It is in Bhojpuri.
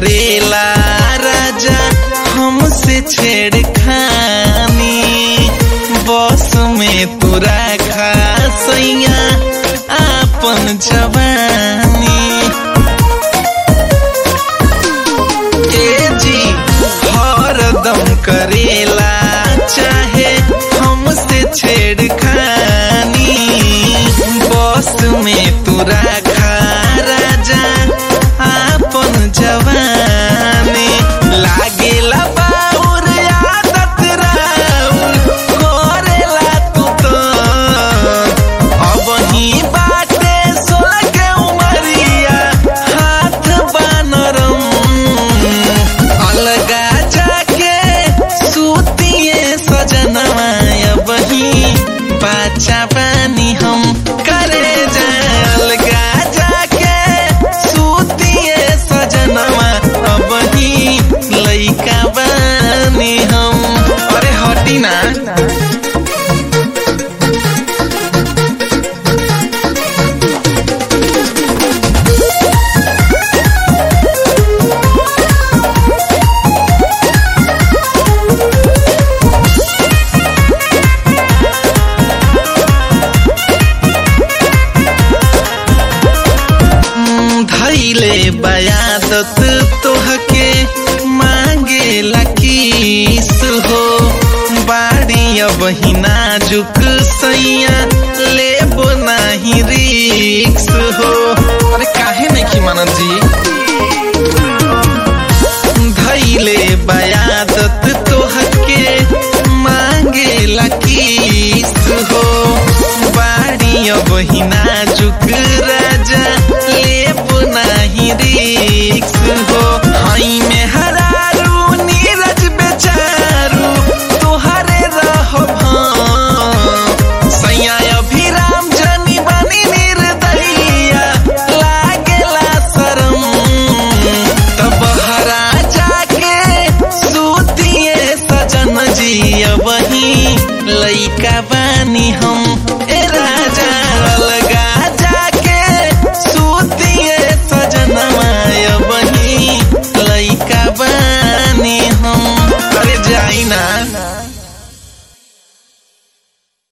करेला राजा हमसे छेड़खानी बस में तू रखा सैया आपन जवानी ए जी हरदम करेला चाहे हमसे छेड़खानी बस में तू रखा राजा आपन जवानी लागेला बाउर आदत राउर करेला तू तो अब ही बाटे सोलह के उमरिया हाथ बानरम अलगा जाके सूतिए सजनवा अब ही बाचा पानी हम करे जाए अलगा जाके सूतिए सजनवा अब ही लइका बानी हम अरे हटी ना धैले बयादत तोहके मांगे लकीस हो बाड़ी अब ही नाजुक सैया लेबो नाही रिक्स हो अरे काहे नहीं की मानत जी धैले बयादत तोहके मांगे लकीस हो बाड़ी अब ही नाजुक राजा लेब नाही रिक्स हो हई में हरारू नीरज बेचारू तोहरे रहो सैया अभिराम जनी बनी निर्दयिया लागेला शरम तब हरा जाके सूतिए सजन जी वही लइका बानी हम